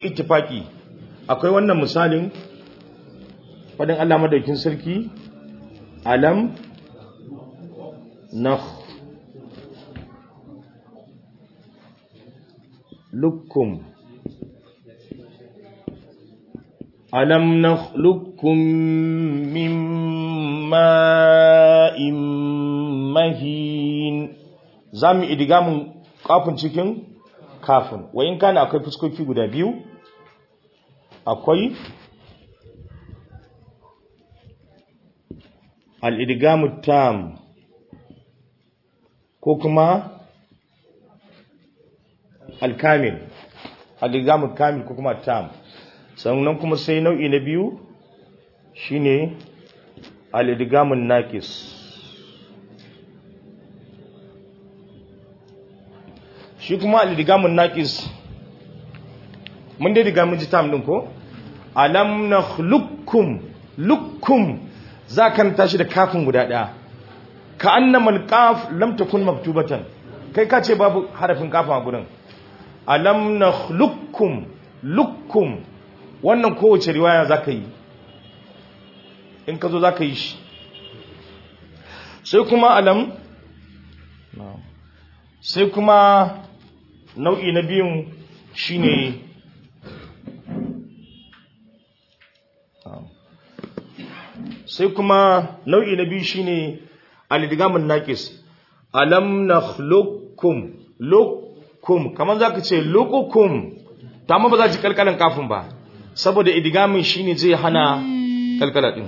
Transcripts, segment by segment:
ittifaki akwai wannan misalin fadin Allah madaukin sarki alam nakh lukum alam nakhluqukum min ma'in mahin zamu idigamun kafin cikin kafin wayin kana akwai fuskoki guda biyu akwai al-idgamu tam ko kuma al-kamil al-idgamu kamil ko kuma tam sannan kuma sai nau'i na biyu shine al-idgamun naqis shi kuma al-idgamun naqis mun dai diga mun ji tam din ko alam nakhluqukum lukum zakan tashi da kafin guda daya ka annama al-qaf lam takun maktubatan kai ka ce babu harafin kafin a gurin alam nakhluqukum lukum wannan kowace riwaya za ka yi in ka zo za ka yi shi sai kuma alam sai kuma nau'i na biyun shi ne sai kuma nau'i na biyu shi ne alidigamin naƙis alam na lokum lokum kamar za ka ce lokukum ta ma ba za ci kalkalin kafin ba saboda idigamin shine zai hana kalkala din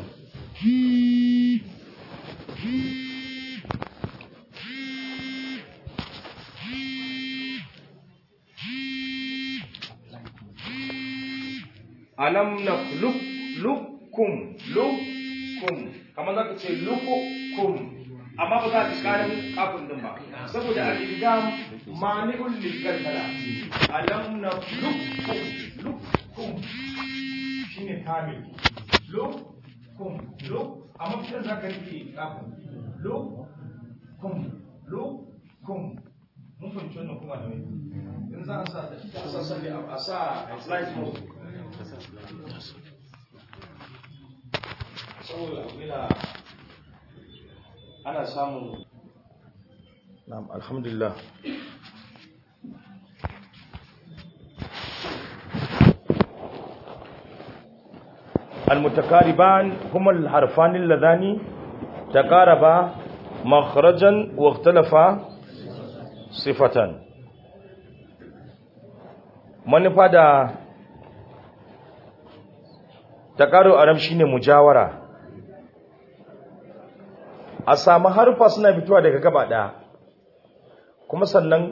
alam nakhluq lukum lukum kamar zaka ce lukum amma ba za ka karin kafin din ba saboda al-idgam mani'un lil kalkala alam nakhluq lukum shine kamil lo kum lo amma fitar za ka rike kafin lo kum lo kum mun fahimci wannan kuma da wani in za a sa a sa salli a sa slide mode saboda yana ana samun na'am alhamdulillah المتقاربان هما الحرفان اللذان تقاربا مخرجا واختلفا صفة manufa da takaru aram shine mujawara a samu harfa suna fitowa daga gaba ɗaya kuma sannan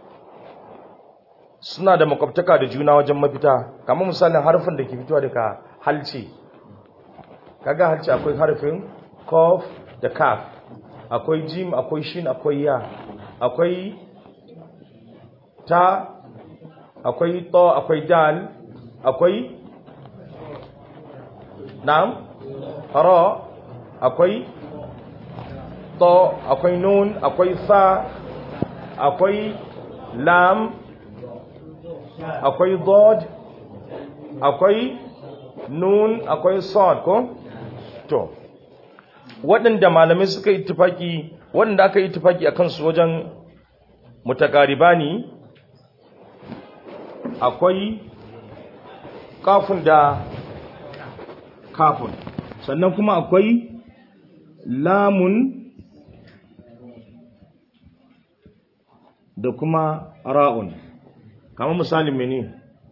suna da makwabtaka da juna wajen mafita kamar misalin harfin da ke fitowa daga halce kaga halce akwai harfin kof da kaf akwai jim akwai shin akwai ya akwai ta akwai to akwai dal akwai na'am ra akwai to akwai nun akwai sa akwai lam akwai dod akwai nun akwai sad ko to waɗanda malamai suka yi tufaki waɗanda aka yi tufaki a kansu wajen mutakaribani akwai kafin da kafin sannan kuma akwai lamun da kuma ra'un kama misali mene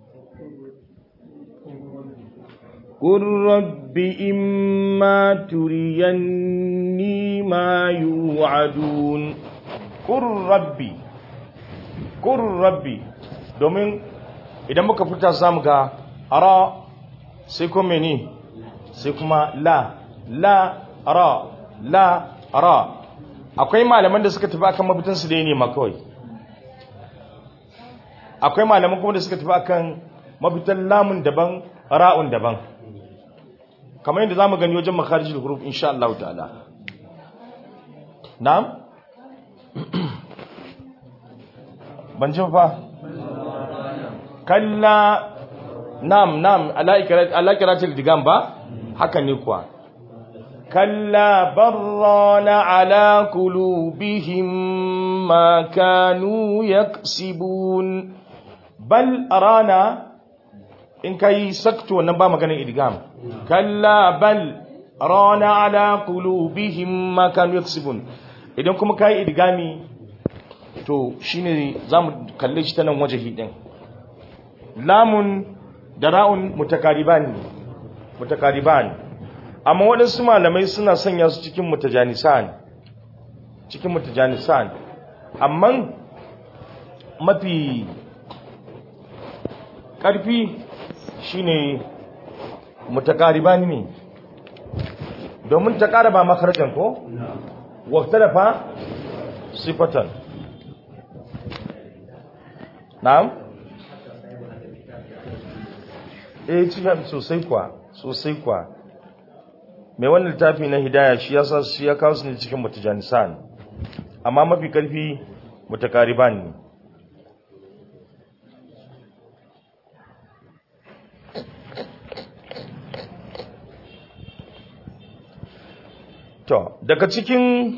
قل رب إما تريني ما يوعدون قل ربي قل ربي domin idan muka fita samu ga ara sai kuma mene sai kuma la la ra la ra akwai malaman da suka tafi akan mafitan su da ne ma kawai akwai malaman kuma da suka tafi akan mafitan lamun daban ra'un daban kamar yadda zamu gani wajen makharijul huruf insha Allah ta'ala na'am ban ji fa kalla nam nam ala kiratul digam ba haka ne kuwa kalla barrana ala qulubihim ma kanu yaksibun bal rana in kai sakto wannan ba maganin idgam kalla bal rana ala qulubihim ma kanu yaksibun idan kuma kai idgami to shine zamu kalle shi ta nan wajahi din lamun da ra'un mutakariban mutakariban amma waɗansu malamai suna sanya su cikin mutajanisan cikin mutajanisan amma mafi ƙarfi shine mutakariban ne domin ta ƙara ba makarjan ko wata da fa sifatan na'am eh cikin sosai kwa sosai kwa mai wannan littafi na hidaya shi ya sa shi ya kawo su ne cikin mutajanisan amma mafi karfi mutakariban ne to daga cikin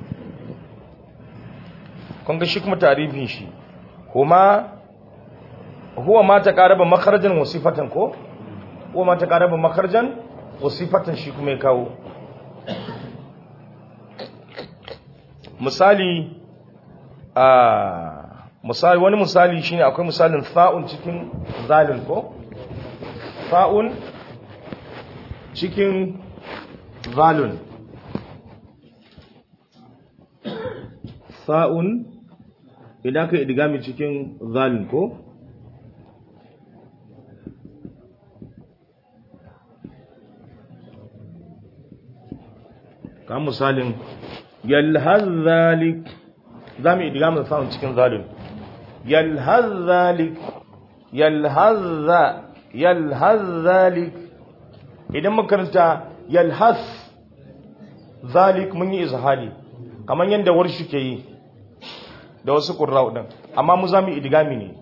kun ga shi kuma tarifin shi kuma huwa ma ta qaraba makharajan wa sifatan ko huwa ma ta qaraba makharajan wa sifatan shi kuma ya kawo misali a misali wani misali shine akwai misalin fa'un cikin zalin ko fa'un cikin zalun fa'un idan ka idgami cikin zalin ko kan misalin yalhaz zalik za mu idgami fa'un cikin zalin yalhaz zalik yalhaz yalhaz zalik idan makaranta yalhaz zalik mun yi izhari kamar yadda warshi ke yi da wasu ƙurra'u ɗin amma mu za mu idigami ne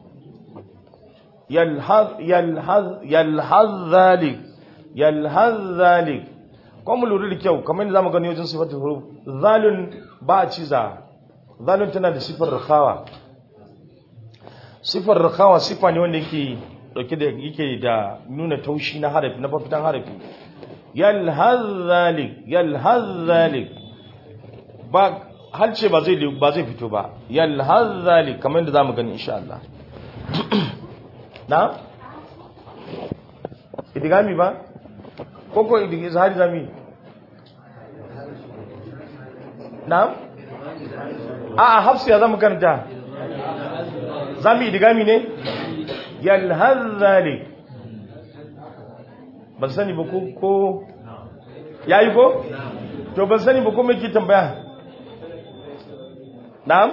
yalhaz zalik yalhaz zalik kuma mu lura da kyau kamar yadda za mu gani wajen sifatar huruf zalun ba a ciza zalun tana da sifar rakawa sifar rakawa sifa ne wanda yake dauke da yake da nuna taushi na harafi na fafitan harafi yalhaz zalik yalhaz zalik ba halce ba zai ba zai fito ba yalhaz zalik kamar yadda zamu gani insha Allah na idigami ba koko idigi zahari zami na a a hafsu ya zama karanta zami idigami ne yalhaz zalik ban sani ba ko yayi ko to ban sani ba ko me ke tambaya na'am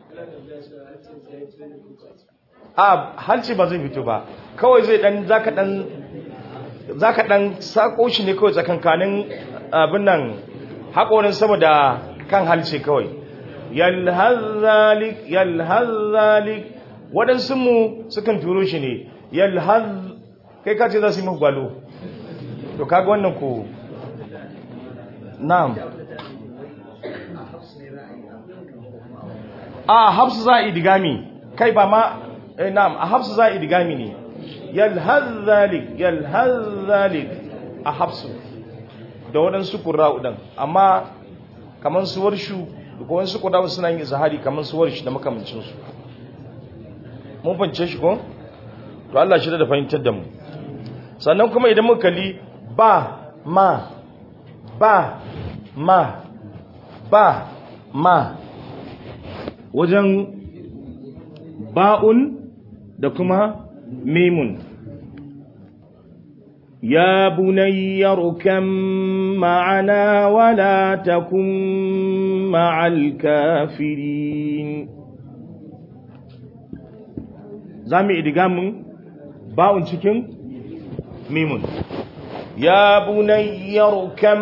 a halci ba zai fito ba kawai zai dan zaka dan zaka dan sako shi ne kawai tsakankanin abin nan hakorin sama da kan halce kawai yalhazalik yalhazalik waɗansu mu sukan turo shi ne yalhaz kai ka ce za su yi gwalo to kaga wannan ko na'am a hafsu za a idigami kai ba ma eh, na'am a hafsu za a idigami ne yalhaz zalik yalhaz zalik a hafsu da waɗansu ƙura'u ɗin amma kamar su warshu da kuma wasu ƙura'u suna yin zahari kamar su warshi da makamancinsu mun fahimce shi ko to Allah shi da fahimtar da mu sannan kuma idan muka kalli ba ma ba ma ba ma wajen ba'un da kuma mimun ya bunayyar kan ma'ana wala takun ma'al kafirin za mu idigamin ba'un cikin mimun ya bunayyar kan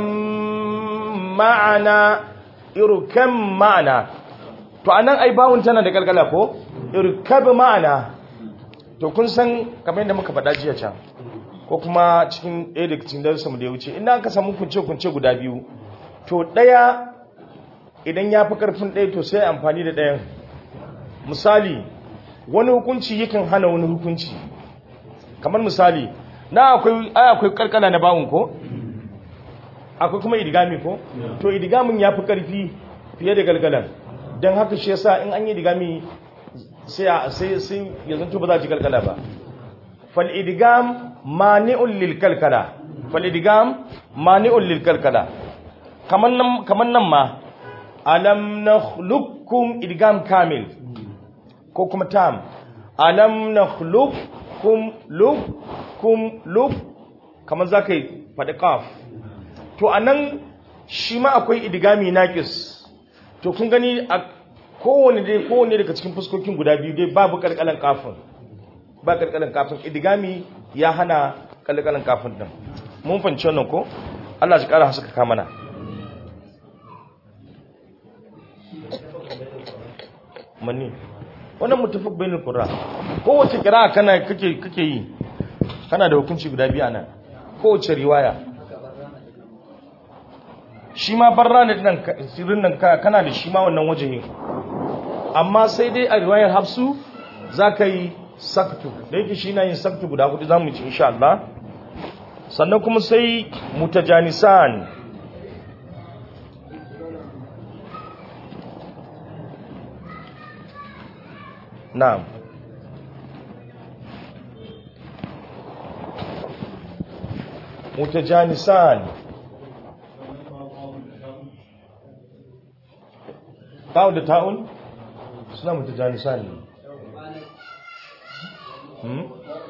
ma'ana irkan ma'ana to anan ai bawun tana da kalkala ko irkab ma'ana to kun san kamar yadda muka faɗa jiya can ko kuma cikin ɗaya daga cikin darussanmu da ya wuce ina aka samu kunce-kunce guda biyu to ɗaya idan ya fi ƙarfin ɗaya to sai amfani da ɗayan misali wani hukunci yakan hana wani hukunci kamar misali na akwai ai akwai karkana na bawun ko akwai kuma idigami ko to idigamin ya fi ƙarfi fiye da galgalan don haka shi yasa in an yi idigami sai sai sai ya zanto ba za ci kalkala ba fal idgam mani'un lil kalkala fal idgam mani'un lil kalkala kaman nan kaman nan ma alam nakhluqukum idgam kamil ko kuma tam alam nakhluqukum lukum luk kaman zakai fadi qaf to anan shi ma akwai idgami naqis to kun gani a kowane dai kowane daga cikin fuskokin guda biyu dai babu kalkalan kafin ba kalkalan kafin idigami ya hana kalkalan kafin din mun fahimci wannan ko Allah shi kara haska ka mana mani wannan mutafaq bainul qurra kowace kira kana kake kake yi kana da hukunci guda biyu anan kowace riwaya shi ma barra ne nan sirrin nan kana da shi ma wannan wajehin amma sai dai a riwayar hafsu za ka yi saktu da yake shi na yin saktu guda hudu za mu ci insha Allah sannan kuma sai mutajanisan na'am mutajanisan ta'u da ta'un suna mutajanisan ne hmm?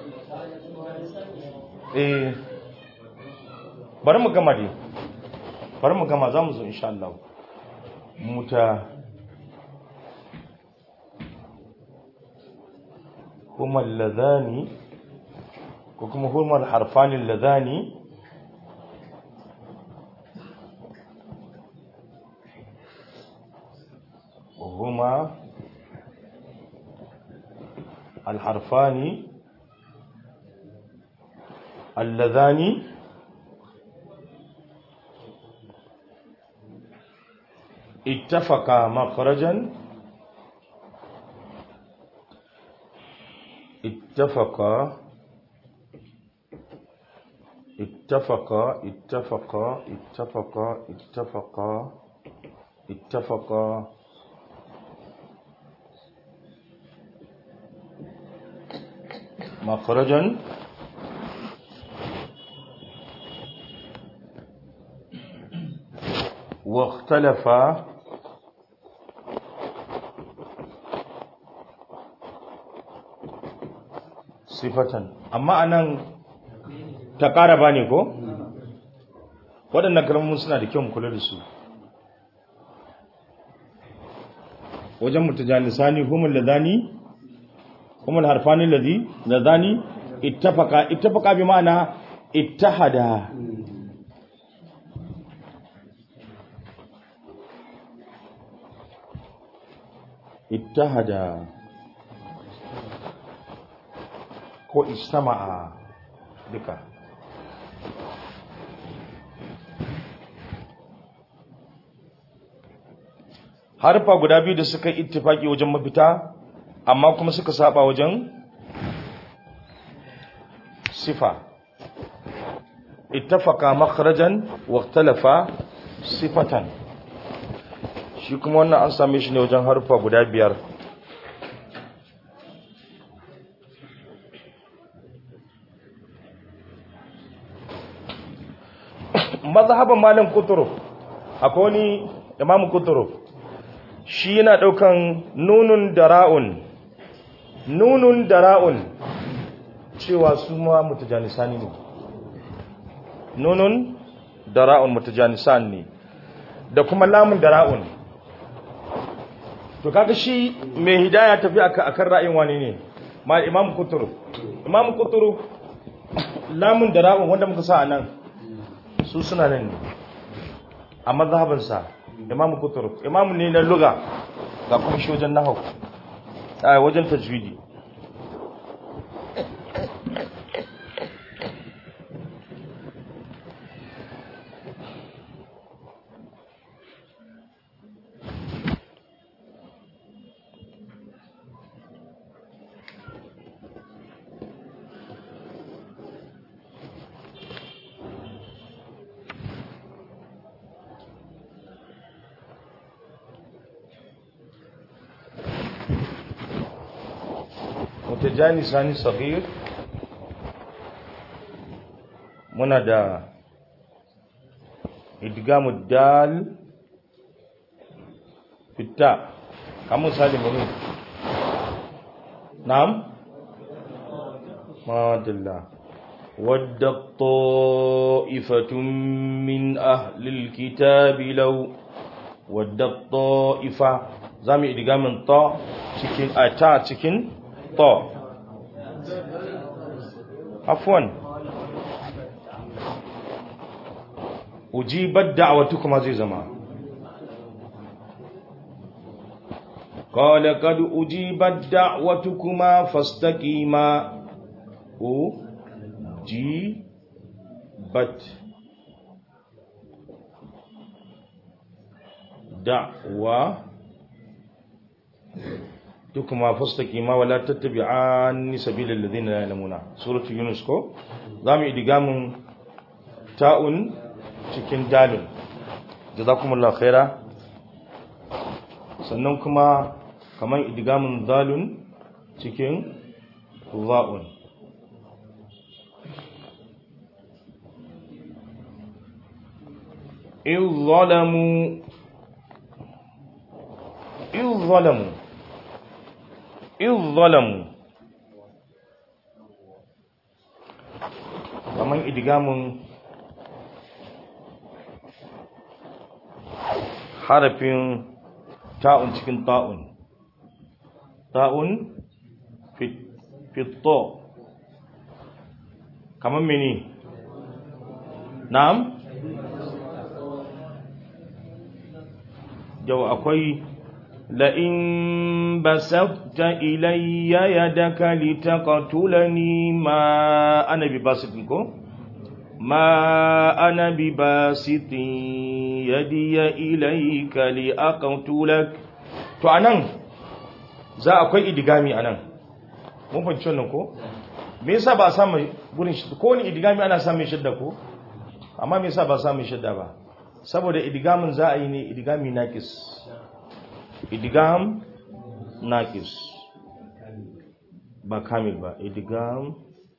eh bari mu gama dai bari mu gama za mu zo insha Allah muta huma alladhani ko kuma huma alharfani alladhani هما الحرفان اللذان اتفقا مخرجا اتفقا اتفقا اتفقا اتفقا اتفقا اتفقا مخرجا واختلف صفة amma anan ta ƙara ba ne ko? waɗannan kalmomin suna da kyau kula da su wajen mutajanisani humul ladani humul harfani ladhi ladani ittafaqa ittafaqa bi ma'ana ittahada ittahada ko istama'a duka harfa guda biyu da suka ittifaki wajen mafita amma kuma suka saba wajen sifa ittafaqa makhrajan wa ikhtalafa sifatan shi kuma wannan an same shi ne wajen harfa guda biyar mazhaban malam kuturu akwai wani imamu kuturu shi yana daukan nunun da ra'un nunun da ra'un cewa su ma mutajanisani ne nunun da ra'un mutajanisani ne da kuma lamun da ra'un to kaga shi mai hidaya tafi akan ra'ayin wani ne ma imam kuturu imam kuturu lamun da ra'un wanda muka sa a nan su suna nan ne a mazhabansa imam kuturu imam ne na luga ga kuma shi wajen nahau a wajen tajwidi tajani sani sahir muna da idgamu dal fitta kamun misali mene na'am madalla wadda ta'ifatun min ahlil kitabi law wadda ta'ifa zamu idgamin ta cikin a ta cikin ta afwan ujibat da'watukuma zai zama قال قد أجيبت دعوتكما فاستقيما أجيبت دعوة تكما فاستقيما ولا تتبعان سبيل الذين لا يعلمون سورة يونس كو زامي إدغام تاء cikin dalil jazakumullahu khaira sannan kuma kamar idgamin zalun cikin za'un in zalamu in zalamu in zalamu kamar idgamin harafin ta'un cikin ta'un ta'un fito kamar mini na'am yau akwai la'in basafta ilayya yadaka litaqtulani ma ana bi basitin ko ma ana bi basitin yadiya ilayka liaqtulak to anan za akwai idigami anan mun fahimci wannan ko me yasa ba samu gurin shi ko ni idigami ana samun shidda ko amma me yasa ba samun shidda ba saboda idigamin za a yi ne idigami naqis idigam naqis ba kamil ba idigam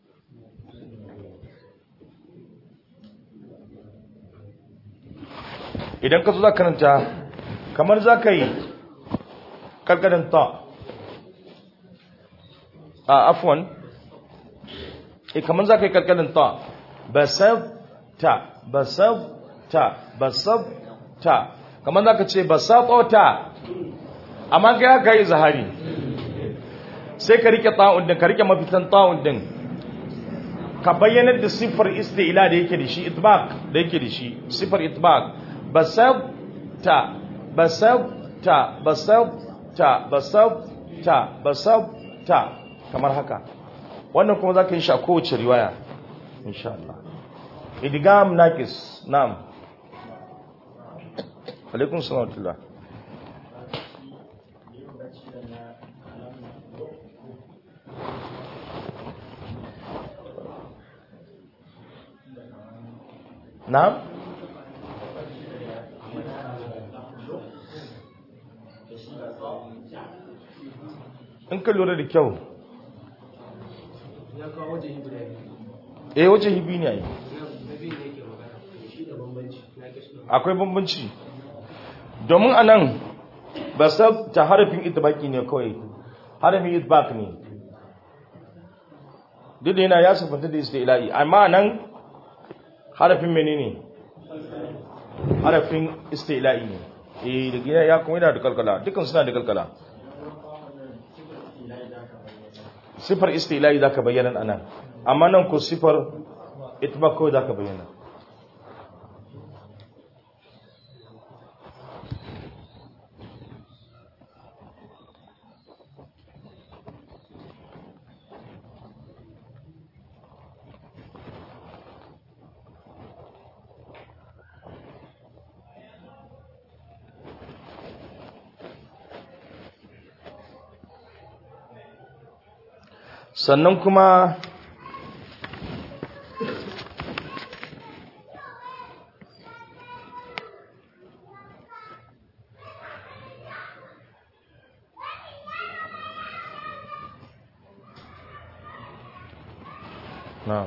idan ka zo za karanta kamar za ka yi karkarin ta a afwan e kamar za ka yi karkarin ta basab ta basab ta basab ta kamar za ka ce basab ta amma ka ya kai zahari sai ka rike ta'un din ka rike mafitan ta'un din ka bayyanar da siffar isti'la da yake da shi itbaq da yake da shi siffar itbaq basabta basabta basabta basabta basabta kamar haka wannan kuma zaka yi shi a kowace riwaya insha Allah idgham naqis na'am alaikum salam wa na'am in ka lura da kyau ya kawo wajen guda biyu eh wace hibi ne ai na biyu ne ke magana shi da bambanci na ke suna akwai bambanci domin anan ba sab ta harafin itbaki ne kawai harafin itbaq ne duk da yana ya sufanta da istila'i amma nan harafin menene harafin istila'i ne eh da gina ya kuma yana da kalkala dukkan suna da kalkala sifar istila'i zaka bayyana anan amma nan ko sifar itbaq kawai zaka bayyana sannan kuma na'am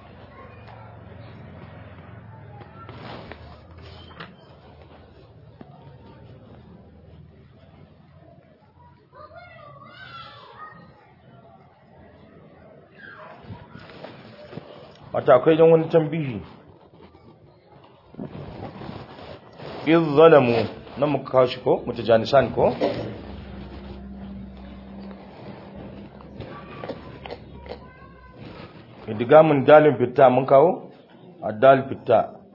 wata akwai don wani tambihi iz zalamu nan muka kawo shi ko mutajanisan ko idigamin dalin fitta mun kawo addal fitta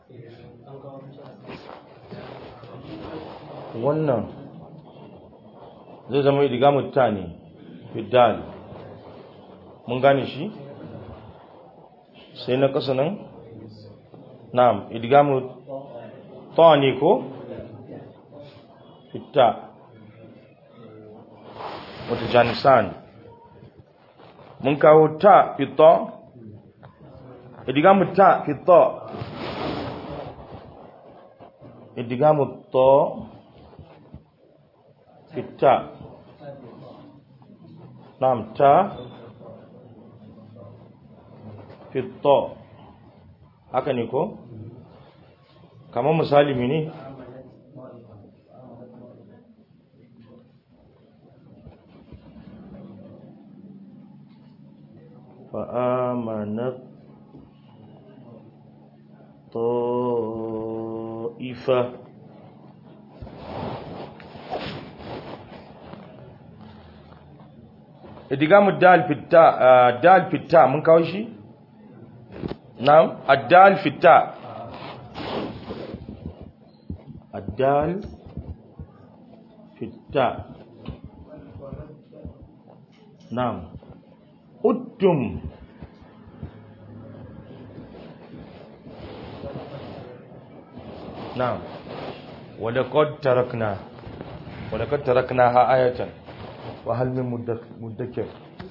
wannan zai zama idigamin ta ne fiddal mun gane shi sai na ƙasa nan na'am idgamu ta ne ko fitta wata janisan mun kawo ta fitta idgamu ta fitta idgamu ta fitta na'am ta fitta haka ne ko kamar misali mene fa'amanat ta'ifa idigamu dal fitta dal fitta mun kawo shi نعم الدال في التاء الدال في التاء نعم أدم نعم ولقد تركنا ولقد تركناها آية وهل من مدكر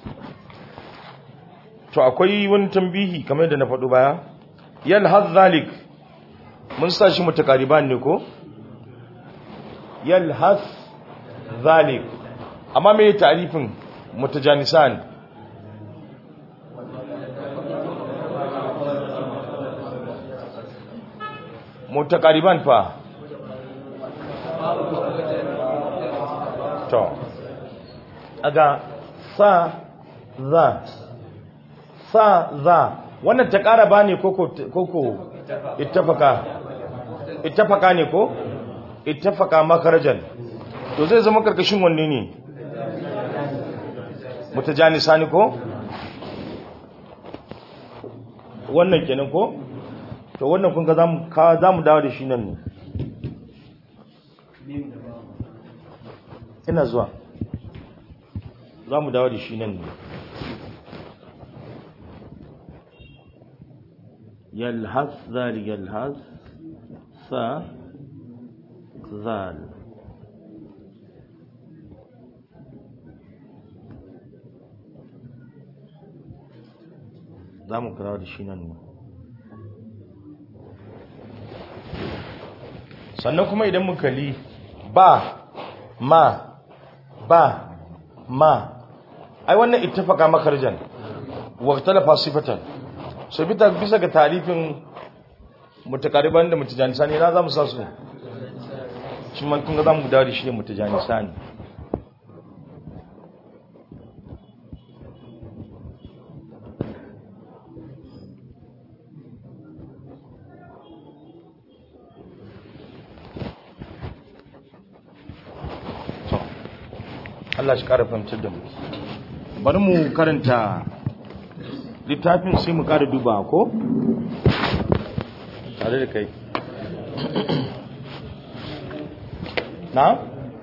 to akwai wani tambihi kamar da na faɗo baya yalhaz zalik mun sa shi mutakariban ne ko yalhaz zalik amma me ta'rifin mutajanisan mutakariban fa to aga sa za sa za wannan ta ƙara ba ne koko ittafaka ittafaka ne ko ittafaka makarajan to zai zama karkashin wanne ne mutajani sani ko wannan kenan ko to wannan kun ga zamu ka zamu dawo da shi nan ne ina zuwa zamu dawo da shi nan ne يلهث ذلك يلهث ث ذال za mu kira da shi nan ne sannan kuma idan muka li ba ma ba ma ai wannan ittafaka makarjan wa talafa sifatan so bita bisa ga tarifin mutakariban da mutajanisa ne na za mu sa su shi man kun ga za mu dawo da shi ne mutajanisa ne Allah shi ƙara fahimtar da mu bari mu karanta littafin sai mu ƙara duba ko tare da kai na?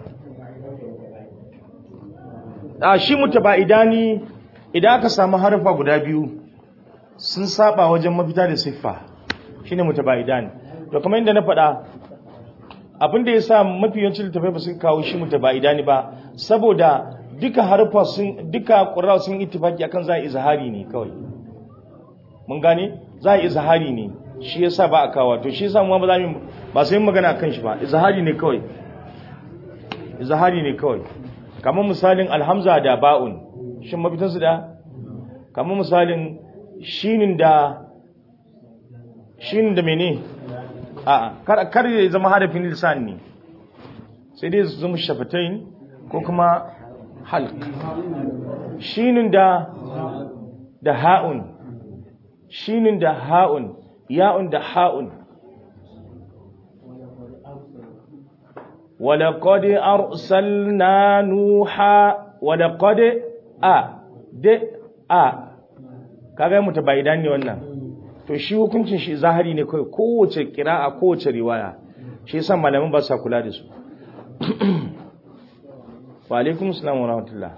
a shi mutaba'idani idan aka samu harfa guda biyu sun saba wajen mafita da siffa shine mutaba'idani to kamar inda na faɗa abin da ya sa mafi yawancin littafai ba su kawo shi mutaba'idani ba saboda duka harfa sun duka ƙura sun ittifaki akan za a izhari ne kawai mun gane za a izhari ne shi yasa ba a kawo to shi yasa mu ba za mu ba sai magana akan shi ba izhari ne kawai izhari ne kawai kamar misalin alhamza da ba'un shin mafitan su da kamar misalin shinin da shinin da mene a kar kar ya zama harafin lisan ne sai dai su zama shafatain ko kuma halq shinin da da ha'un shinin da ha'un ya'un da ha'un ولقد أرسلنا نوحا ولقد a de a kaga mutabaidan ne wannan to shi hukuncin shi zahiri ne kai kowace qira'a kowace riwaya shi yasa malamin ba sa kula da su wa alaikum assalam wa rahmatullah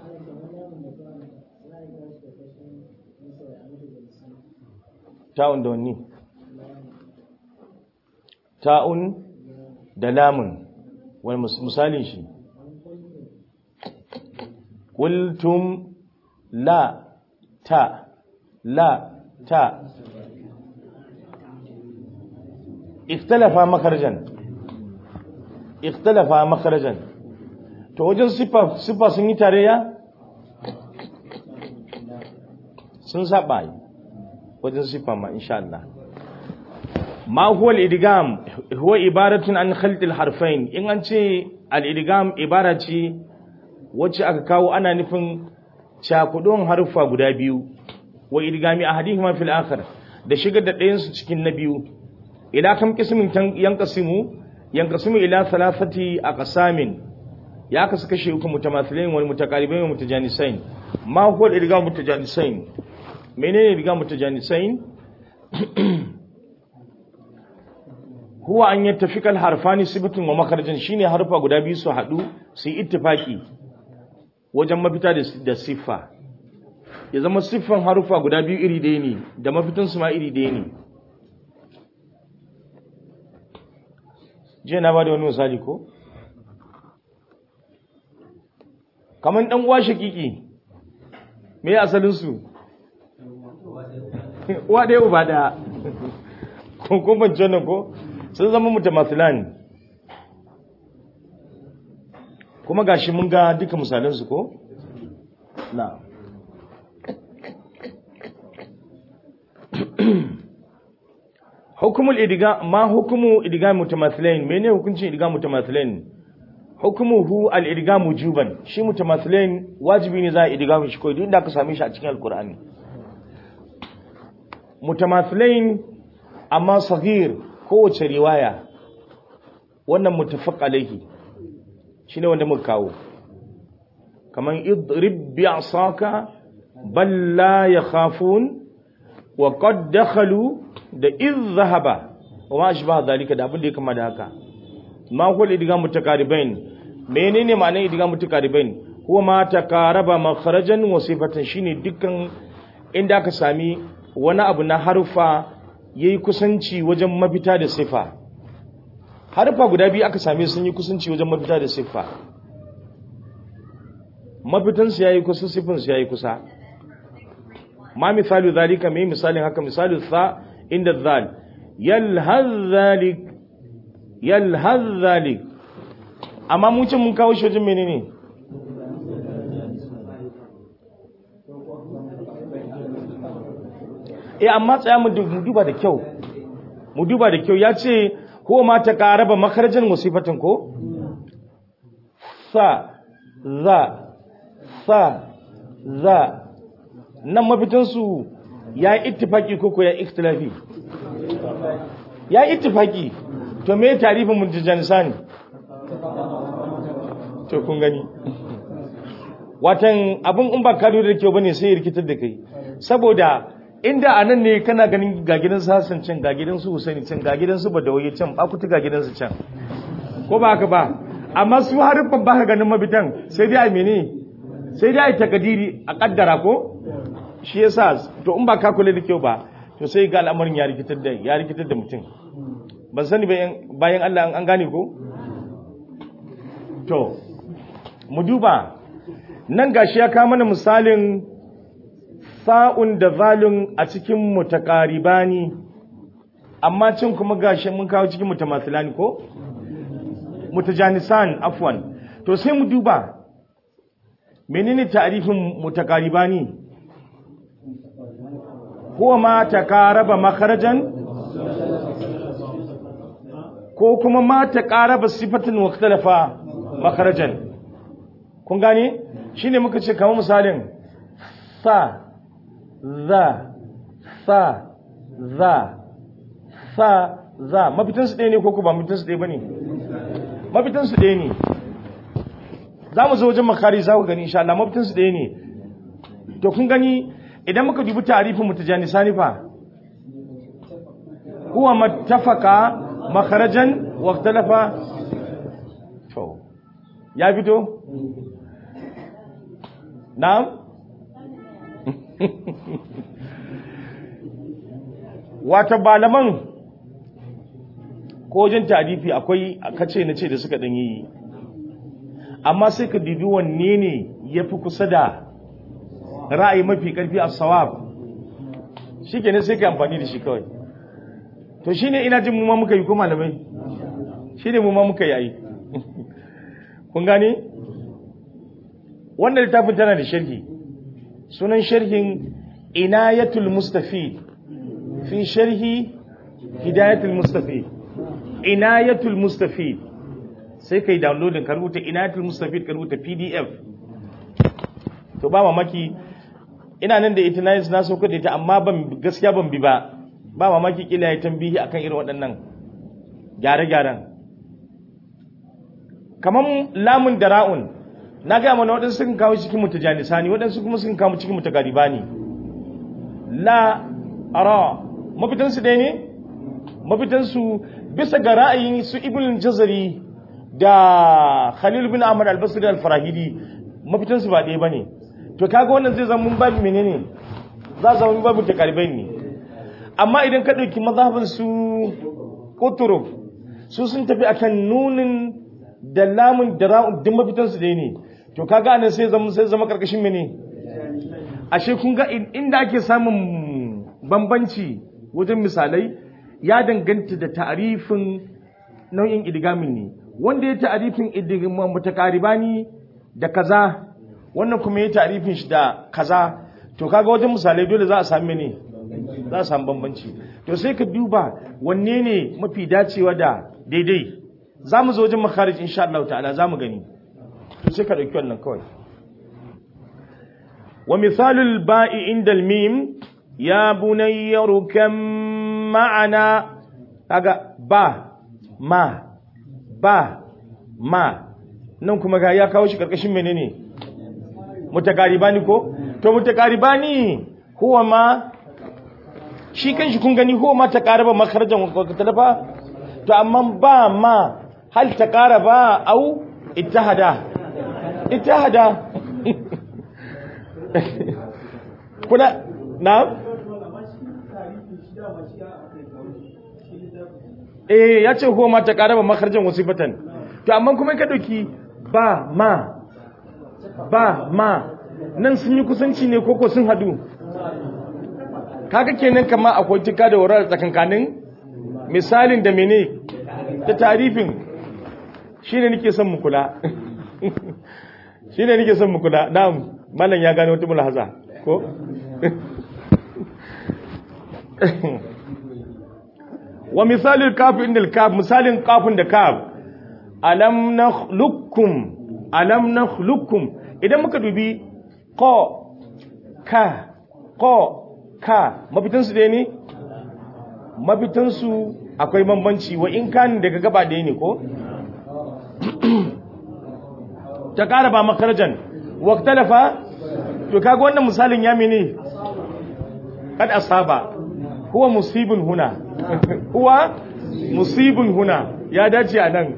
ta'un da wani ta'un da lamun wani misalin shi قلتم لا تا لا تا اختلف مخرجا اختلف مخرجا to wajen sifa sifa sun yi tarayya sun saba yi wajen sifa ma insha Allah ma huwa al-idgham huwa ibaratun an khalt al-harfain in an ce al-idgham ibara ce wacce aka kawo ana nufin cakudon haruffa guda biyu wa idgami ahadihima fil akhar da shigar da ɗayan su cikin na biyu ila kam qismin yanqasimu yanqasimu ila thalathati aqsamin ya kasu kashe uku mutamathilain wal mutaqaribain wa mutajanisain ma huwa idgam mutajanisain menene idgam mutajanisain huwa an yattafika al harfani sibatun wa makharajan shine harfa guda biyu su hadu su yi ittifaki wajen mafita da siffa ya zama siffan harufa guda biyu iri ɗaya ne da mafitansu ma iri ɗaya ne jiya na ba da wani misali ko? kamar ɗan uwa shakiki me asalinsu? uwa ɗaya uba ɗaya ko ban nan ko sun zama mutamathilan kuma gashi mun ga duka misalansu ko? na hukumul idiga ma hukumu idiga mutamathilain mene hukuncin idiga mutamathilain hukumuhu al idiga mujuban shi mutamathilain wajibi ne za a idiga shi ko duk inda ka same shi a cikin alqur'ani mutamathilain amma saghir kowace riwaya wannan mutafaq alaihi shine wanda muka kawo kaman idrib bi'saka bal la yakhafun wa qad dakhalu da iz zahaba wa ma ashbaha zalika da abin da ya kama da haka ma huwa idgham mutakaribain menene ma'anar idgham mutakaribain huwa ma takaraba makharajan wa sifatan shine dukkan inda aka sami wani abu na harfa yayi kusanci wajen mafita da sifa harfa guda biyu aka same sun yi kusanci wajen mafita da siffa mafitansu yayi kusa siffinsu yayi kusa ma misalu zalika mai misalin haka misalu sa inda zal yalhaz zalik yalhaz zalik amma mun ce mun kawo shi wajen menene eh amma tsaya mu duba da kyau mu duba da kyau ya ce ko ma ta karaba makarjan musifatin ko sa za sa za nan mafitansu ya yi ittifaki ko ko ya ikhtilafi ya yi ittifaki to me tarifin mutajanisani to kun gani watan abin in ba ka da kyau bane sai ya rikitar da kai saboda inda a nan ne kana ganin ga gidan su Hassan can ga gidan su Husaini can ga gidan su Badawi can bakutu ga gidan su can ko ba haka ba amma su harufan ba ka ganin mabitan sai dai a mene sai dai a takadiri a kaddara ko shi yasa to in ba ka kula da kyau ba to sai ga al'amarin ya rikitar da ya rikitar da mutum ban sani bayan Allah an gane ko to mu duba nan gashi ya kawo mana misalin sa'un da zalun a cikin mutakaribani amma cin kuma gashi mun kawo cikin mutamathilani ko mutajanisan afwan to sai mu duba menene ta'rifin mutakaribani huwa ma taqaraba makharajan ko kuma ma taqaraba sifatin wa ikhtalafa makharajan kun gane shine muka ce kamar misalin sa za sa za sa za mafitansu ɗaya ne ko ku ba mafitansu ɗaya ba ne mafitansu ɗaya ne za mu zo wajen makari za ku gani insha Allah mafitansu ɗaya ne to kun gani idan muka dubi tarifin mutajani sanifa huwa mattafaka makarajan wa ikhtalafa to ya fito na'am wata balaman ko wajen tarifi akwai kace na ce da suka ɗan yi amma sai ka dubi wanne ne ya fi kusa da ra'ayi mafi ƙarfi a sawab shi ke sai ka amfani da shi kawai to shi ne ina jin mumma muka yi ko malamai shi ne mumma muka yi kun gane wannan littafin tana da sharhi sunan sharhin inayatul mustafid fi sharhi hidayatul mustafid inayatul mustafid sai kai downloadin ka rubuta inayatul mustafid ka rubuta pdf to ba mamaki ina nan da ita na na sauka da ita amma ban gaskiya ban bi ba ba mamaki kila ya tambihi akan irin waɗannan gyare-gyaren kaman lamun da ra'un na gaya mana waɗansu sun kawo cikin mutajanisani waɗansu kuma sun kawo cikin mutagaribani la ara mafitansu ɗaya ne mafitansu bisa ga ra'ayin su ibn jazari da khalil bin ahmad al-basri al-farahidi mafitansu ba ɗaya bane to kaga wannan zai zama mun babu menene za zama mun babu takaribai ne amma idan ka ɗauki mazhabin su kuturuf su sun tafi akan nunin da lamun da ra'un duk mafitansu ɗaya ne to kaga anan sai zama sai zama karkashin mene ashe kun ga inda ake samun bambanci wajen misalai ya danganta da ta'arifin nau'in idgamin ne wanda ya ta'arifin idgamin mutakaribani da kaza wannan kuma ya ta'arifin shi da kaza to kaga wajen misalai dole za a sami ne za a samu bambanci to sai ka duba wanne ne mafi dacewa da daidai za mu zo wajen makharij insha Allah ta'ala za mu gani to sai ka dauki wannan kawai wa misalul ba'i inda al-mim ya bunayya rukam ma'ana kaga ba ma ba ma nan kuma ga ya kawo shi karkashin menene mutakaribani ko to mutakaribani huwa ma shi kanshi kun gani huwa ma taqaraba makharajan wa talafa to amma ba ma hal taqaraba au ittahada ittahada kuna na eh ya ce huwa ma taqaraba makharajan wasifatan to amma kuma ka dauki ba ma ba ma nan sun yi kusanci ne koko sun hadu kaga kenan kama akwai tika da wurar tsakankanin misalin da mene da tarifin shine nake son mu kula shine nake son mu kula na'am mallan ya gane wata mulhaza ko wa misalin kaf inda kaf misalin kafin da kaf alam nakhluqukum alam nakhluqukum idan muka dubi ko ka ko ka mafitansu ɗaya ne mafitansu akwai bambanci wa in kan daga gaba ɗaya ne ko ta ƙara ba makarajan waktalafa to kaga wannan misalin ya mene kad asaba huwa musibin huna huwa musibin huna ya dace a nan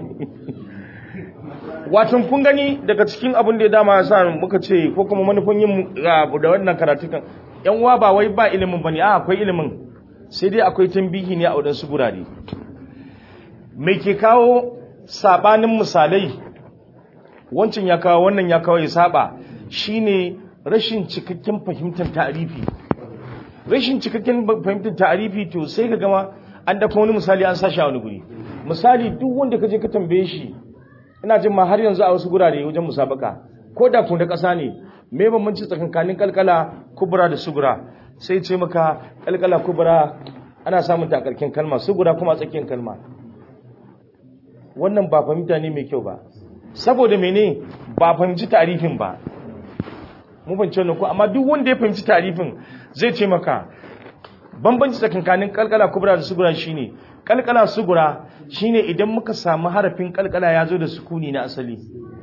watan kun gani daga cikin abin da ya dama sa muka ce ko kuma manufan yin da wannan karatukan yan uwa ba wai ba ilimin bane a akwai ilimin sai dai akwai tambihi ne a wadansu gurare me ke kawo sabanin misalai wancan ya kawo wannan ya kawo ya saba shine rashin cikakken fahimtar ta'arifi rashin cikakken fahimtar ta'arifi to sai ka gama an dafa wani misali an sashi a wani guri misali duk wanda ka je ka tambaye shi ina jin ma har yanzu a wasu gurare wajen musabaka ko da kun da ƙasa ne me bambanci tsakankanin kalkala kubra da sugura sai ce maka kalkala kubra ana samun ta a karkin kalma sugura kuma a tsakiyar kalma wannan ba fahimta ne mai kyau ba saboda mene ba fahimci tarifin ba mu fahimci wannan ko amma duk wanda ya fahimci tarifin zai ce maka bambanci tsakankanin kalkala kubra da sugura shine kalkala sugura shine idan muka samu harafin kalkala ya zo da sukuni na asali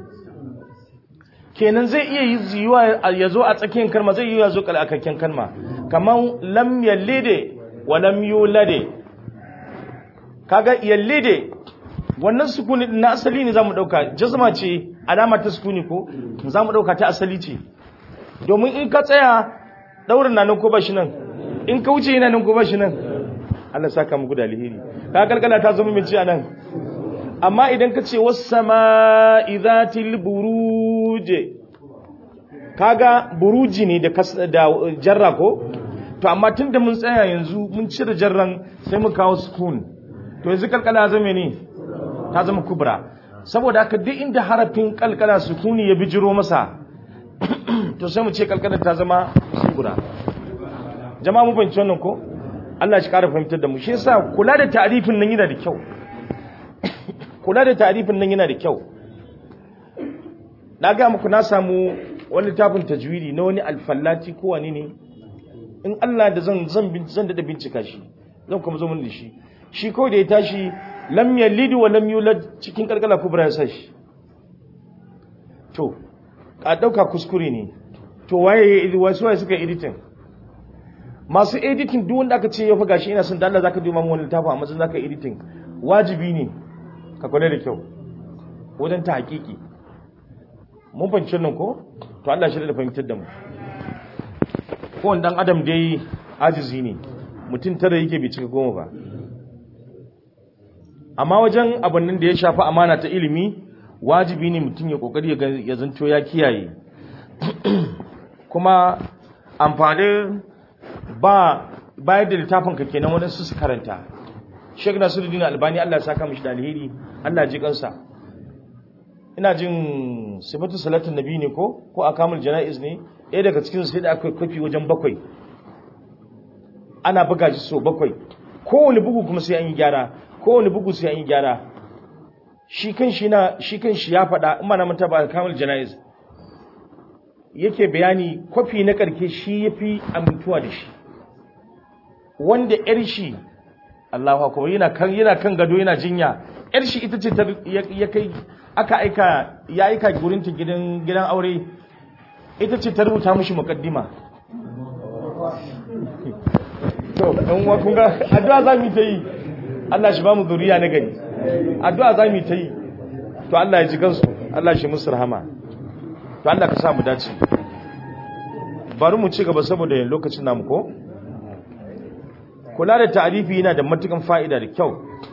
kenan zai iya yiwuwa ya zo a tsakiyar kalma zai iya zo kalakakken kalma kamar lam yallide wa lam yulade kaga yallide wannan sukuni na asali ne zamu dauka jazma ce alama ta sukuni ko zamu dauka ta asali ce domin in ka tsaya daurin nan ko ba shi nan in ka wuce yana nan ko ba shi nan Allah saka muku da alheri ka kalkala ta zama min ci anan amma idan ka ce was-sama'i dhatil buruj kaga buruji ne da da jarra ko to amma tunda mun tsaya yanzu mun cire jarran sai mu kawo sukun to yanzu kalkala zama ne ta zama kubra saboda haka duk inda harafin kalkala sukuni ya bijiro masa to sai mu ce kalkala ta zama kubra jama'a mu fahimci wannan ko Allah shi ƙara fahimtar da mu shi yasa kula da ta'rifin nan yana da kyau kula da ta'rifin nan yana da kyau na ga muku na samu wani littafin tajwidi na wani alfallati ko wani ne in Allah da zan zan zan da bincika shi zan kuma zo mun da shi shi ko da ya tashi lam yalid wa lam yulad cikin kalkala kubra ya sashi to a dauka kuskure ne to waye wasu waye suka editing masu editing duk wanda aka ce ya fi gashi ina son da Allah zaka duba mu wani littafi a matsayin zaka editing wajibi ne ka kula da kyau wajen ta hakiki mun fahimci nan ko to Allah shi da fahimtar da mu ko wanda dan adam dai ajizi ne mutum tara yake bai cika goma ba amma wajen abin nan da ya shafi amana ta ilimi wajibi ne mutum ya kokari ya zanto ya kiyaye kuma amfanin ba bayar da littafin ka kenan wani su karanta Sheikh Nasiruddin Albani Allah ya saka mishi da alheri Allah ji kansa ina jin sifatu salatin nabi ne ko ko akamul janaiz ne ɗaya daga cikin sai da akwai kofi wajen bakwai ana buga shi so bakwai kowane bugu kuma sai an yi gyara kowane bugu sai an yi gyara shi kan shi na shi kan shi ya faɗa in ma na manta ba akamul janaiz yake bayani kwafi na karke shi yafi amintuwa da shi wanda yar shi Allahu akbar yana kan yana kan gado yana jinya yar shi ita ce ya kai aka aika ya aika gurin ta gidan gidan aure ita ce ta rubuta mishi muqaddima to dan uwa kun ga addu'a za mu ta yi Allah shi ba mu zuriya na gari addu'a za mu ta yi to Allah ya ji kansu Allah shi musu rahama to Allah ka sa mu dace bari mu ci gaba saboda lokacin namu ko kula da ta'arifi yana da matukan fa'ida da kyau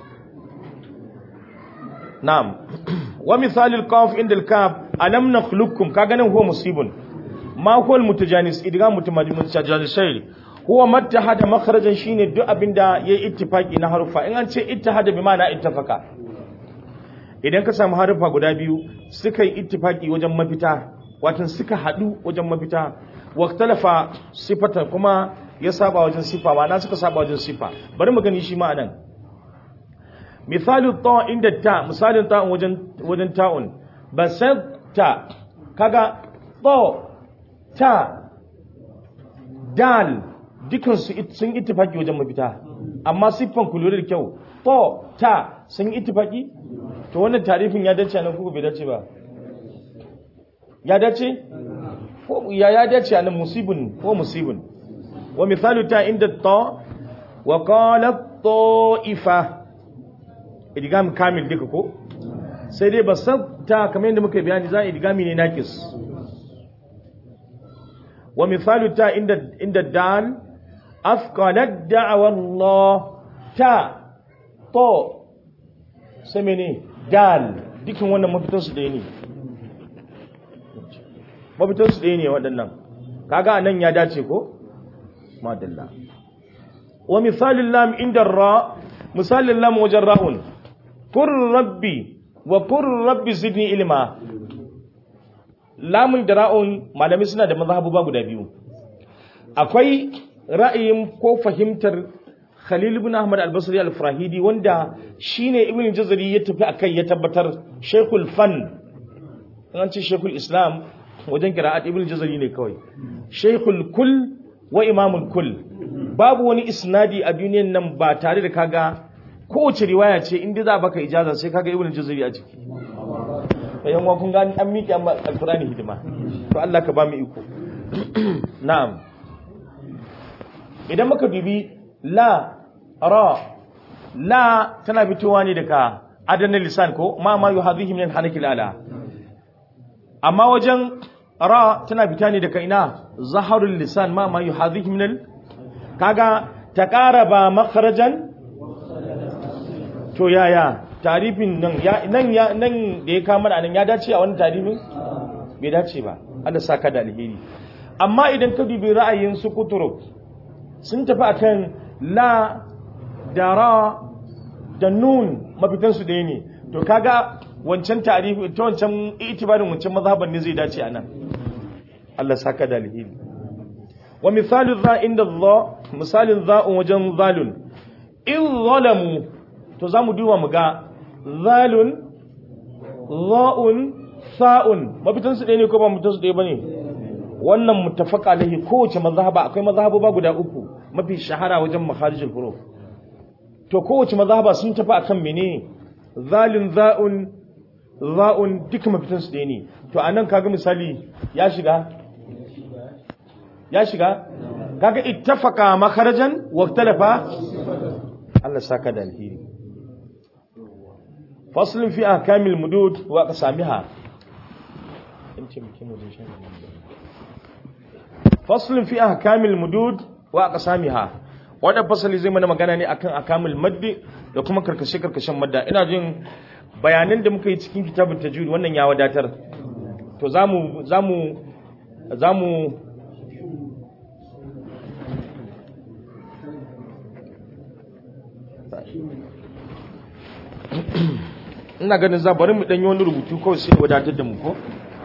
na'am wa misalil qaf inda al-kaf alam nakhluqukum ka ganin huwa musibun ma huwa al-mutajanis idgham mutajanisai huwa mattahada makharajan shine duk abinda yayi ittifaki na harufa in an ce ittihada bi ma'ana ittafaka idan ka samu harufa guda biyu suka yi ittifaki wajen mafita watan suka hadu wajen mafita waktalafa sifata kuma ya saba wajen sifa ma'ana suka saba wajen sifa bari mu gani shi ma anan misalin ta inda ta misalin ta wajen wajen ta'un basatta kaga to ta dal dukan su sun ittifaki wajen mafita amma siffan ku lura da kyau to ta sun ittifaki to wannan tarifin ya dace nan ko bai dace ba ya dace ko ya ya dace nan musibun ko musibun wa misalu ta inda ta wa qala ta'ifa idgam kamil duka ko sai dai basata kamar yadda muka bayani za idgami ne nakis wa misalu ta inda inda dal afqalat da'wa Allah ta to sai mene dal dukan wannan mafitan su ɗaya ne mafitan su ɗaya ne waɗannan kaga nan ya dace ko madalla wa misalin lam inda ra misalin lam wajen ra'un kur rabbi wa kur rabbi zidni ilma lamun da ra'un malami suna da mazhabu ba guda biyu akwai ra'ayin ko fahimtar Khalil ibn Ahmad al-Basri al-Farahidi wanda shine Ibn Jazari ya tafi akai ya tabbatar Sheikhul Fan an ce Sheikhul Islam wajen qira'at Ibn Jazari ne kawai Sheikhul Kull wa Imamul Kull babu wani isnadi a duniyan nan ba tare da kaga kowace riwaya ce inda za baka ijaza sai kaga Ibn Jazari a ciki bayan wa kun gani an miƙe amma alqur'ani hidima to Allah ka ba mu iko na'am idan muka dubi la ra la tana fitowa ne daga adanin lisan ko ma ma yuhadhihi min hanakil ala amma wajen ra tana fita ne daga ina zaharul lisan ma ma yuhadhihi min kaga taqaraba makharajan to yaya tarifin nan ya nan ya nan da ya kama nan ya dace a wannan tarifin bai dace ba Allah saka da alheri amma idan ka dubi ra'ayin su kuturuk sun tafi akan la da ra da nun mafitansu ɗaya ne to kaga wancan tarihi ta wancan itibarin wancan mazhaban ne zai dace a nan Allah saka da alheri wa misalin za inda za misalin za'un wajen zalun in zalamu to za mu duba mu ga zalun za'un sa'un mafitansu ɗaya ne ko ba mafitansu ɗaya ba ne wannan mutafaka alaihi kowace mazhaba akwai mazhaba guda uku mafi shahara wajen makharijul huruf to kowace mazhaba sun tafi akan menene zalin za'un za'un duka mafitan su ne to anan kaga misali ya shiga ya shiga kaga ittafaqa makharajan wa ikhtalafa Allah saka da alheri faslun fi ahkamil mudud wa qasamiha faslun fi ahkamil mudud wa aqsamiha wannan fasali zai mana magana ne akan akamul maddi da kuma karkashe karkashen madda ina jin bayanan da muka yi cikin kitabun tajwid wannan ya wadatar to zamu zamu zamu ina ganin za bari mu danyi wani rubutu kawai sai wadatar da mu ko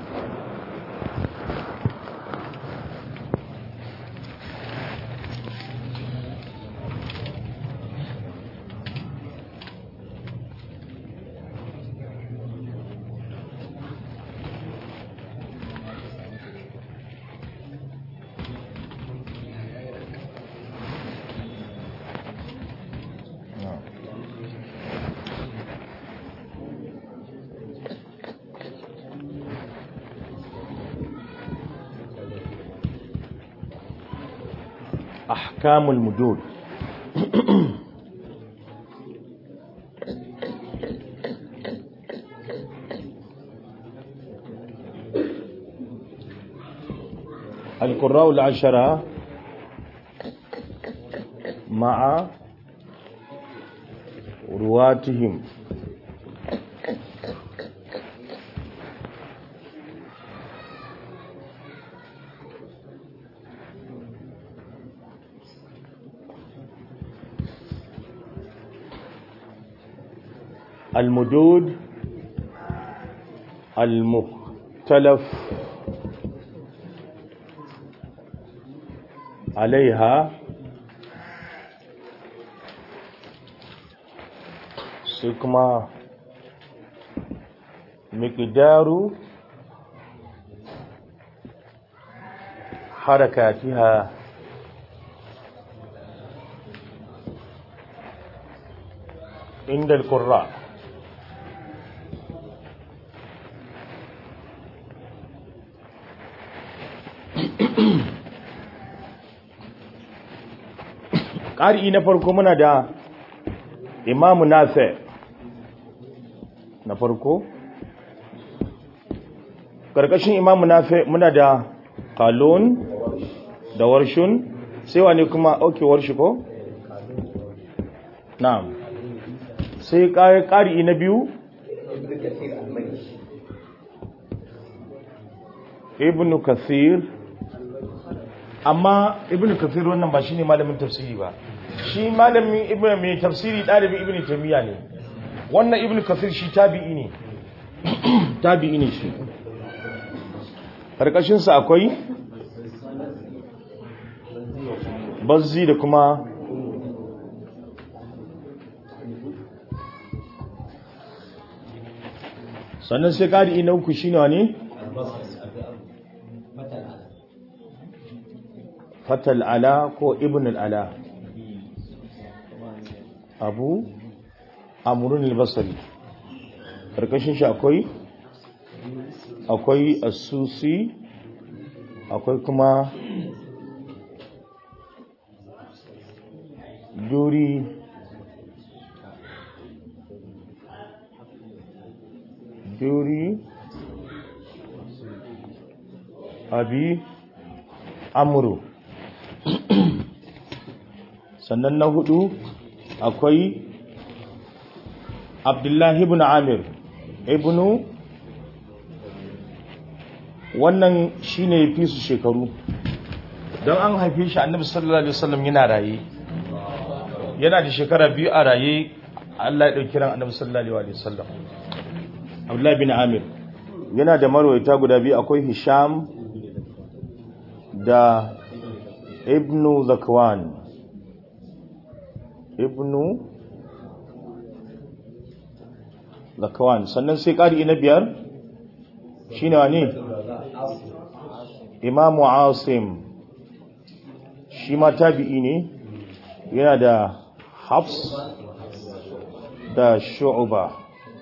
أحكام المدود القراء العشرة مع رواتهم المدود المختلف عليها سكما مقدار حركاتها عند القراء ƙari na farko muna da imamu nafe na farko ƙarƙashin imamu nafe muna da kalon da warshun sai wane kuma auke warshi ko? na'am sai ƙari na biyu ibn kathir amma ibn kathir wannan ba shine malamin tafsiri ba shi malamin ibn mai tafsiri dalibi ibn tamiya ne wannan ibn kathir shi tabi'i ne tabi'i ne shi karkashin sa akwai bazzi da kuma sannan sai ƙari na uku shi ne fatal ala ko ibn al'ala abu amurin albasari ƙarƙashin shi akwai akwai asusi akwai kuma duri duri abi amuru sannan na hudu akwai abdullahi ibn amir ibnu wannan shine fi su shekaru don an haife shi annabi sallallahu alaihi wasallam yana raye yana da shekara biyu a raye Allah ya dauki ran annabi sallallahu alaihi wasallam Abdullah bin Amir yana da marwayata guda biyu akwai Hisham da Ibn Zakwan Ibn Zakwan sannan sai ƙari na biyar shine wani Imam Asim shi ma tabi'i ne yana da Hafs da Shu'ba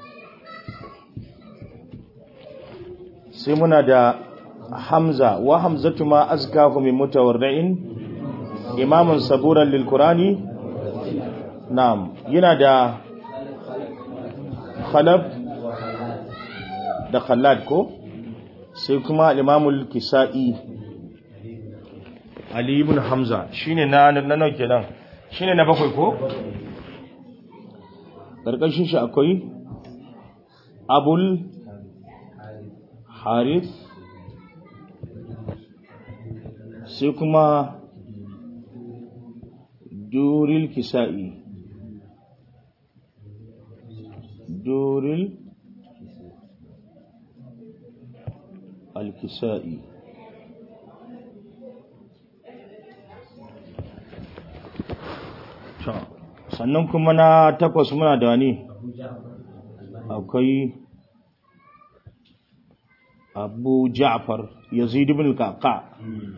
sai muna da hamza wa hamzatu ma azkahu min mutawarri'in imamun saburan lil qur'ani na'am yana da khalaf da khallad ko sai kuma al-imamul kisa'i ali ibn hamza shine na na nawa kenan shine na bakwai ko karkashin shi akwai abul harith sai kuma duril kisa'i duril alkisa'i sannan kuma na takwas muna da wani akwai abu ja'far yazid ibn al-qaqa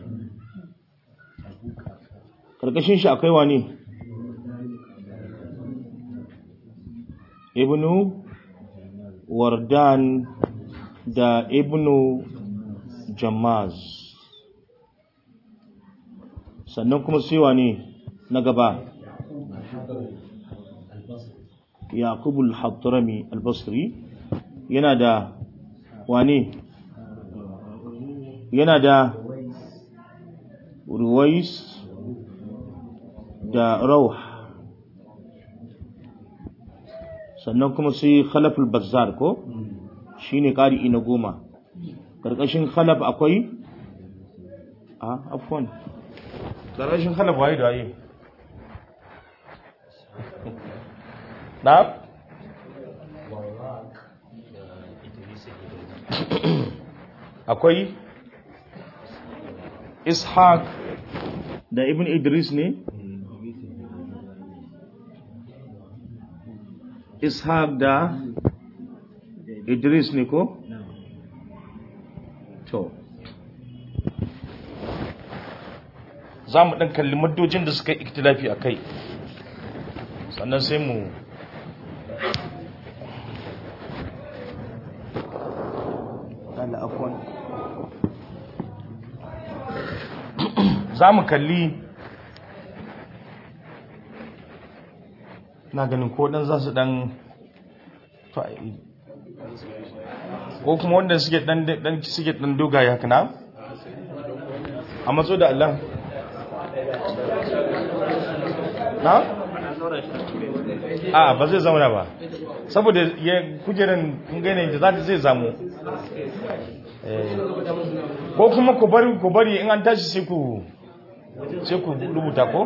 karkashin shi akwai wani ibnu wardan da ibnu jamaz sannan kuma sai wani na gaba yaqubul hadrami al-basri yana da wani yana da ruwais da rauh sannan kuma sai khalaful bazzar ko shine qari'i na goma karkashin khalaf akwai a afwan karkashin khalaf waye da waye na akwai ishaq da ibn idris ne ishaq da idris ne ko to za mu ɗan kalli maddojin da suka yi iktilafi a kai sannan sai mu za mu kalli na ganin ko dan za su dan ko kuma wanda suke dan dan suke dan dogaye haka na a matso da Allah na a ba zai zauna ba saboda ya kujeran kun gane da za ta zai zamu ko kuma ku bari ku bari in an tashi sai ku sai ku rubuta ko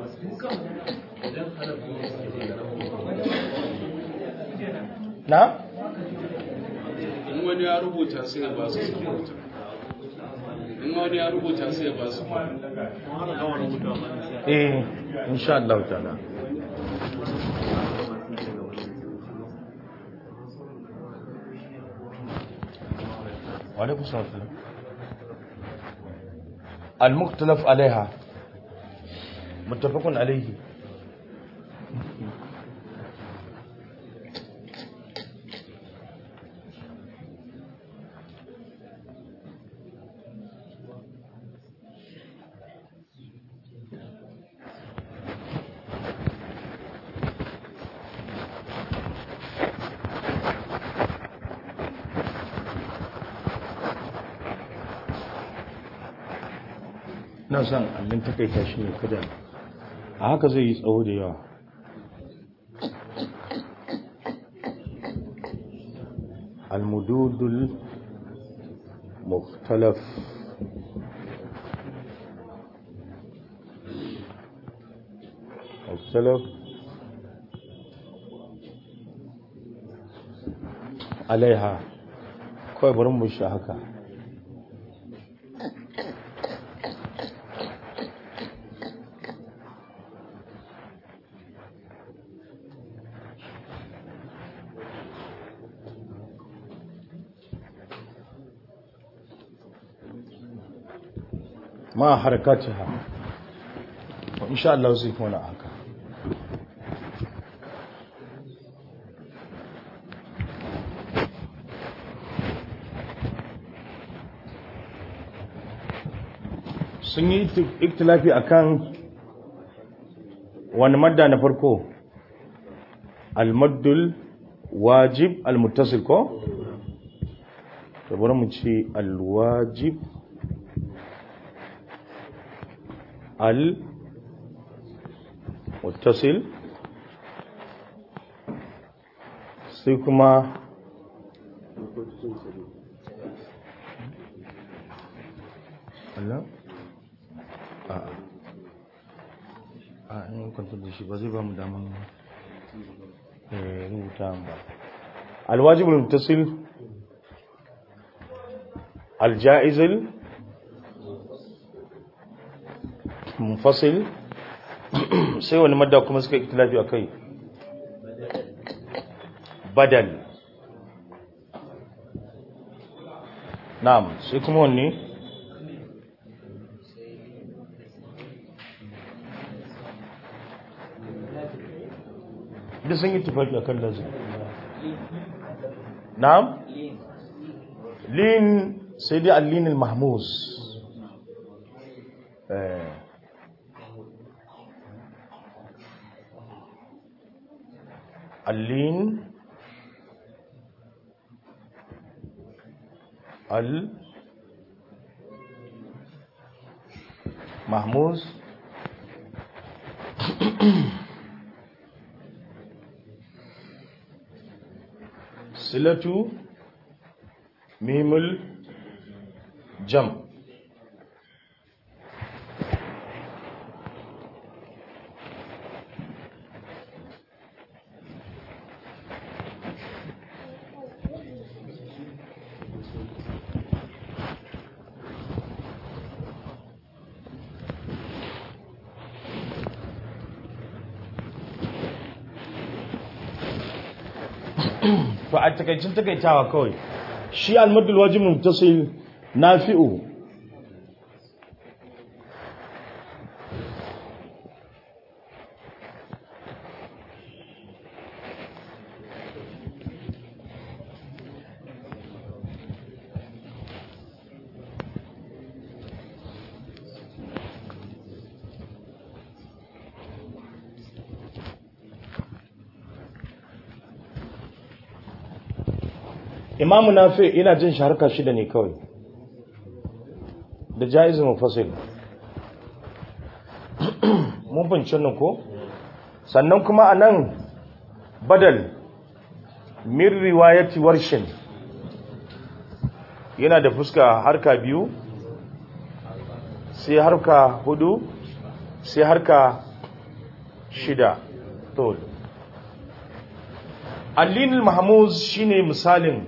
na in wani ya rubuta sai ya ba su su rubuta in wani ya rubuta sai ya ba su eh insha Allah ta'ala wa alaikum salam al-mukhtalaf alaiha muttafaqun alayhi na san allin takaita shi ne kada a haka zai yi tsawo da yawa almududul muftalaf muftalaf alaiha kawai bari mu shi haka ma harakatiha wa insha Allah zai kuma haka sun yi iktilafi akan wani madda na farko almaddul wajib almuttasil ko to bari mu ce alwajib المتصل sai kuma Allah a a in kwantar da shi ba zai ba mu daman rubuta ba alwajibul mutasil aljaizul munfasil sai wani madda kuma suka ikhtilafi a kai badal na'am sai kuma wanne da sun yi tufafi a kan lazim na'am lin sai dai allinin mahmuz eh اللين المهموز صلة ميم الجمع to a takaicin takaitawa kawai shi almadul wajib muttasil nafi'u imamu nafi ina jin shi harka shida ne kawai da jaiz mufasil mun bincin nan ko sannan kuma a nan badal min riwayati warshin yana da fuska harka biyu sai harka hudu sai harka shida to allinul mahmuz shine misalin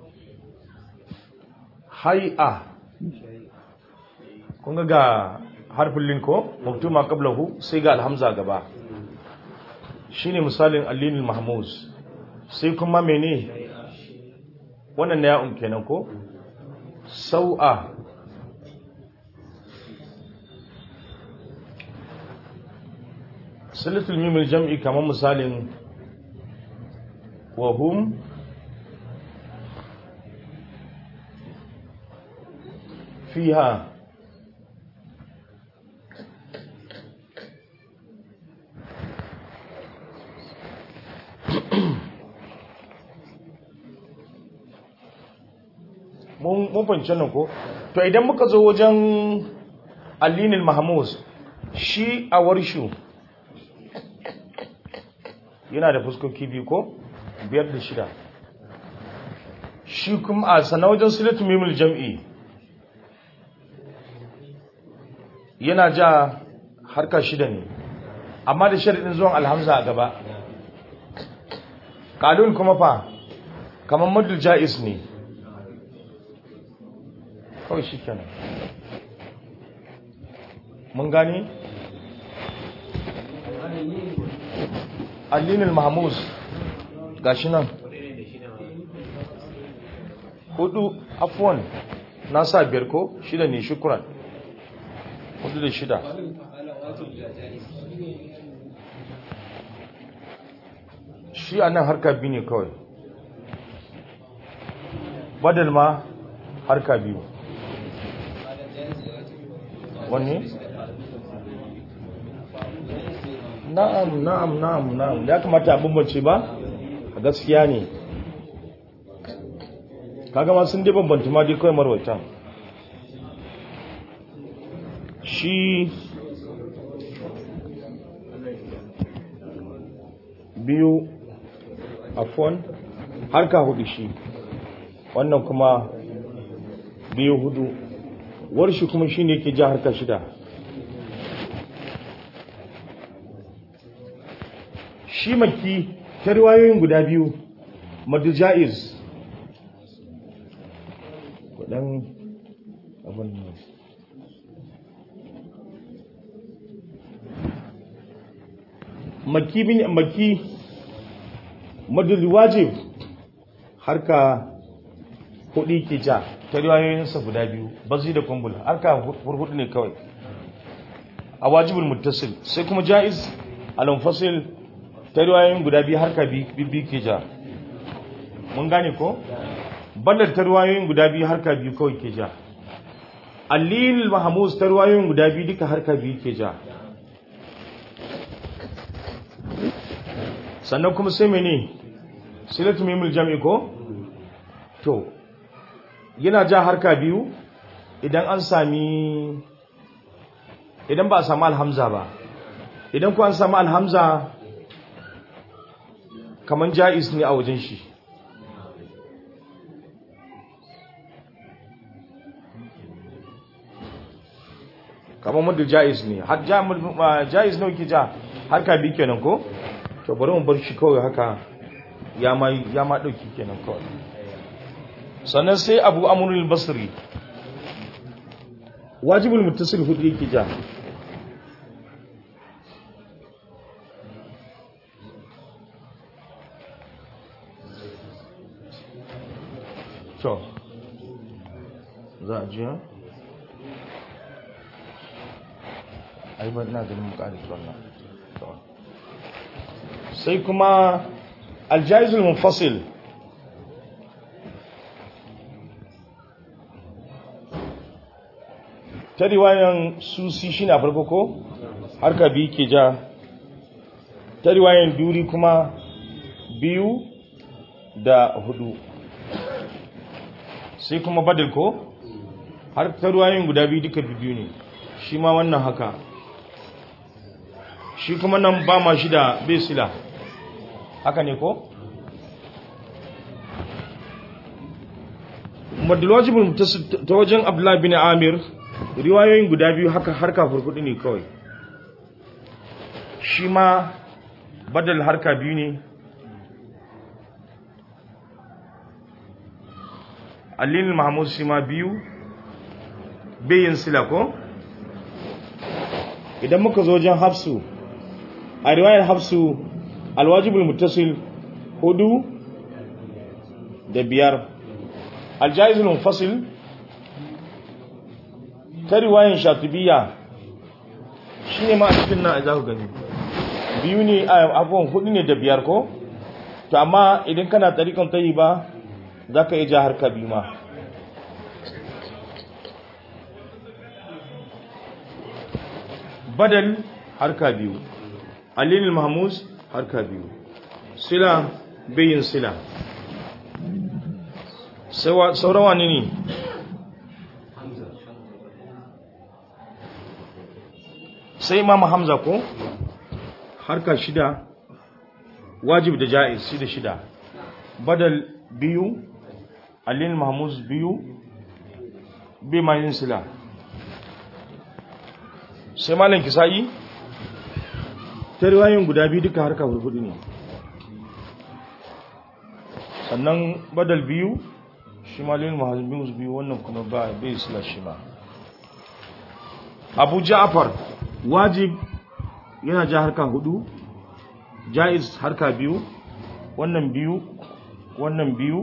hai'a kun ga harfin lin ko maktuma qablahu sai ga alhamza gaba shine misalin allinul mahmuz sai kuma mene wannan na ya'un kenan ko sau'a silatul mimil jam'i kamar misalin wa hum fiha mun fahimci nan ko to idan muka zo wajen allinil mahmuz shi a warshu yana da fuskoki biyu ko biyar da shida shi kuma a sana wajen silatu mimul jam'i yana ja harka shida ne amma da sharaɗin zuwan alhamza a gaba ƙalun kuma fa kamar madul ja'is ne kawai shi kenan mun gani allinul mahmuz gashi nan hudu afwan na sa biyar ko shida ne shukuran hudu da shida shi a nan harka biyu ne kawai badal ma harka biyu wanne? na'am na'am na'am na'am ya kamata a bambance ba a gaskiya ne kaga ma sun dai bambanta ma dai kawai marwata shi biyu afon harka hudu shi wannan kuma biyu hudu warshi kuma shi ne ke ja harka shida shi maki ta riwayoyin guda biyu madu ja'iz kudan abin nan maki bin maki madu wajib harka hudu ke ja ta riwayoyinsa guda biyu bazi da kumbul harka hurhudu ne kawai a wajibul muttasil sai kuma ja'iz al-munfasil ta riwayoyin guda biyu harka biyu ke ja mun gane ko bandar ta riwayoyin guda biyu harka biyu kawai ke ja allil mahamus ta riwayoyin guda biyu duka harka biyu ke ja sannan kuma sai mene silatu mimul jam'i ko to yana ja harka biyu idan an sami idan ba a sami alhamza ba idan ku an sami alhamza kaman ja'is ne a wajen shi kaman mudu ja'is ne har ja'is ne ke ja harka bi kenan ko to bari mu bar shi kawai haka ya ma ya ma dauki kenan kawai sannan sai abu amrul basri wajibul muttasil hudu yake ja to za a jiya ai ba ina ganin mu ƙari wannan sai kuma aljaizul munfasil ta riwayan susi shi na farko ko harka biyu ke ja ta riwayan duri kuma biyu da hudu sai kuma badal ko har ta ruwayoyin guda biyu duka biyu ne shi ma wannan haka shi kuma nan ba ma shi da bai sila haka ne ko madalwajibin ta wajen abdullahi bin amir riwayoyin guda biyu haka harka furkudu ne kawai shi ma badal harka biyu ne alinin mahamud shi ma biyu bayin sila ko idan muka zo wajen hafsu a riwayar hafsu alwajibul muttasil hudu da biyar aljaizul munfasil ta riwayar shatibiya shine ma a cikin nan za ku gani biyu ne a abubuwan hudu ne da biyar ko to amma idan kana tarikan tayi ba za ka iya ja harka biyu ma badal harka biyu alilil mahmuz harka biyu sila bayin sila sauran wani ne sai imam hamza ko harka shida wajib da ja'iz shida shida badal biyu alilil mahmuz biyu bai mayin sila sai malam kisa'i ta riwayoyin guda biyu duka harka hurhudu ne sannan badal biyu shi malin mahazin biyu wannan kuma ba bai sila shi ma abu ja'afar wajib yana ja harka hudu ja'iz harka biyu wannan biyu wannan biyu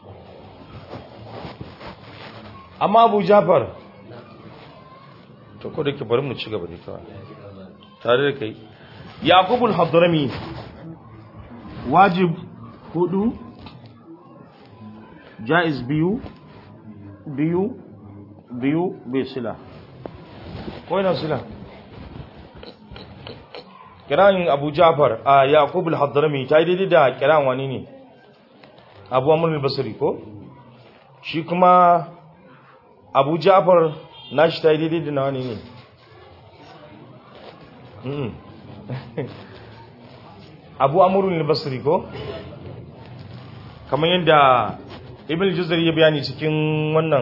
amma abu ja'far to ko da ke bari mu ci gaba da kawai tare da kai yaqubul hadrami wajib hudu jaiz biyu biyu biyu bai sila ko ina sila kiran abu ja'far a yaqubul hadrami ta yi daidai da kiran wani ne abu amr al-basri ko shi kuma abu ja'far nashi ta yi daidai da nawa ne ne abu amurin basri ko kamar yadda ibn juzari ya bayani cikin wannan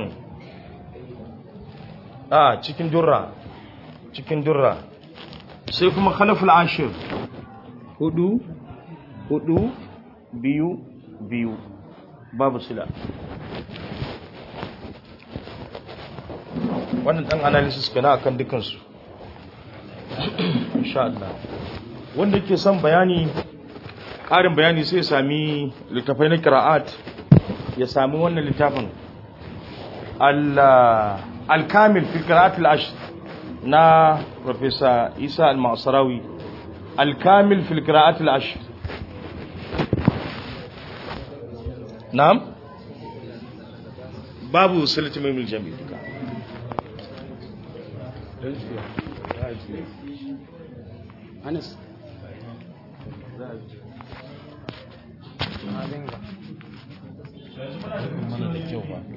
a cikin durra cikin durra sai kuma khalaful ashir hudu hudu biyu biyu babu sila wannan dan analysis kenan akan dukansu insha Allah wanda yake son bayani ƙarin bayani sai ya sami littafai na qira'at ya sami wannan littafin al-kamil fi qira'at al-ashr na professor Isa al-Ma'sarawi al-kamil fi qira'at al-ashr na'am babu salati mai jami'i duka Anas. mana da kyau ba